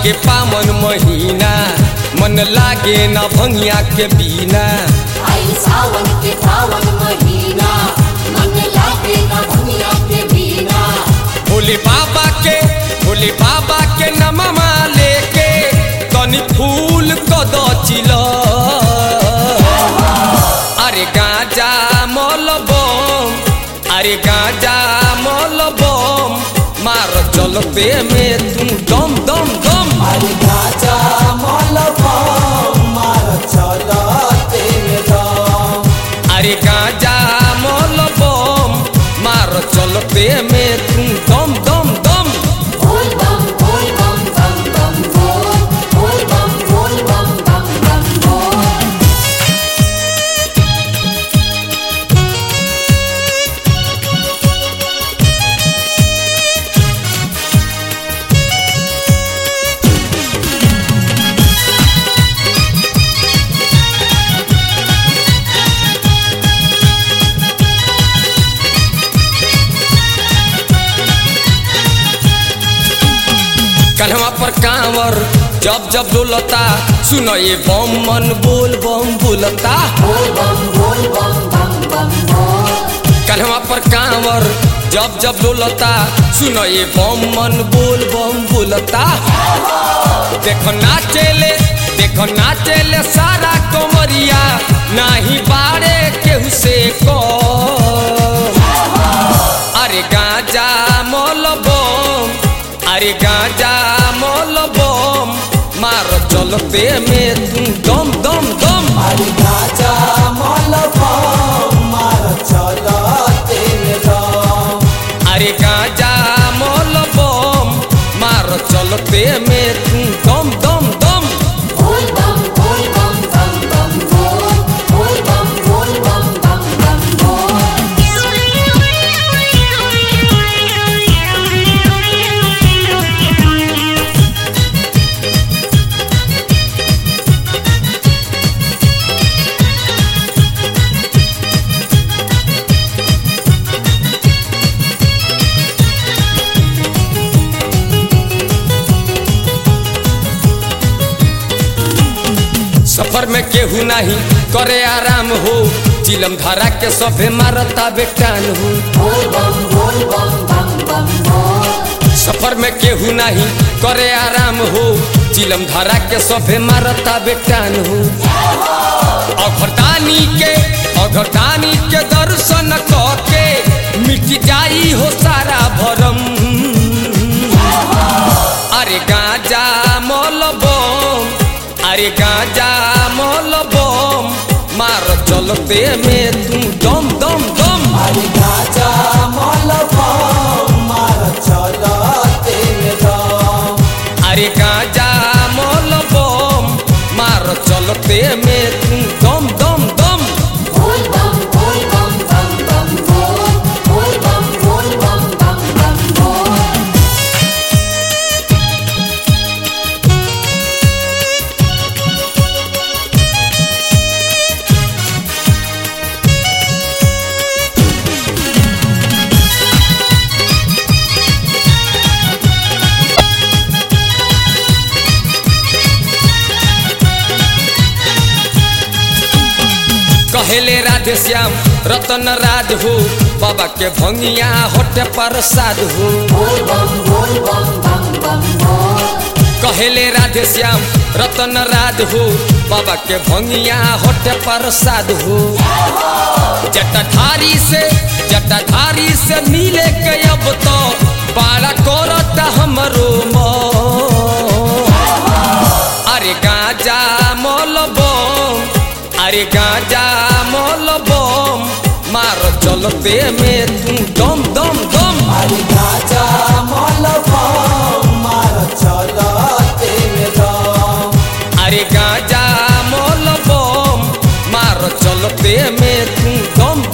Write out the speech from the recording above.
के पावन महीना मन लागे न भंगिया के बिना आई सावन के पावन महीना मन लागे ना दुनिया के बिना भोले बाबा के भोले बाबा के नममा लेके तनी फूल कद चिल अरे गाजा मल बम अरे गाजा मल बम मार चलते में तू दम दम दम अरे गाजा मलबा मार चलते में दम अरे गाजा मल बम मार चलते में तू दम दम दम बोल बम बोल बम बम बम बोल बोल बम बोल बम बम बम बोल कन्हवा पर कांवर जब जब डोलता सुनो ये बम मन बोल बम बोलता बोल बम बोल बम बम बम बोल कन्हवा पर कांवर जब जब डोलता सुनो ये बम मन बोल बम बोलता देखो नाचेले देखो नाचेले सारा कमरिया नाही बाड़े केहू से को अरे गाजा मोल बम अरे गाजा मोल बम मार चलते में तू दम दम दम अरे गाजा मलबा मार चलते में दम अरे गाजा मोल बम मार चलते में तू दम दम दम बोल बम बोल बम बम बम बोल बोल बम बोल बम बम बम बोल सफर में केहू नहीं करे आराम हो चिलम धारा के सभे मारता बेटान हो बोल बम बोल बम बम बम बोल सफर में केहू नहीं करे आराम हो चिलम धारा के सभे मारता बेटान हो अघरदानी के अघरदानी के दर्शन के मिट जाई हो सारा भरम अरे गाजा मोल बम अरे गाजा मोल बम मार चलते में तू दम दम दम अरे गाजा मलबा मार चलते में दम अरे गाजा मोल बम मार चलते में तू दम दम दम बोल बम बोल बम बम बम बोल बोल बम बोल बम बम बम बोल कहेले राधे श्याम रतन राज हो बाबा के भंगिया होटे प्रसाद हो बोल बम बोल बम बम बम बोल कहेले राधे श्याम रतन राज हो बाबा के भंगिया होटे प्रसाद हो जटाधारी से जटाधारी से मिले के अब तो बाड़ा करत हमरो मन अरे गाजा मोल बम अरे गाजा मोल बम मार चलते में तू दम दम दम अरे गाजा मलबा मार चलते में दम अरे गाजा मोल बम मार चलते में तू दम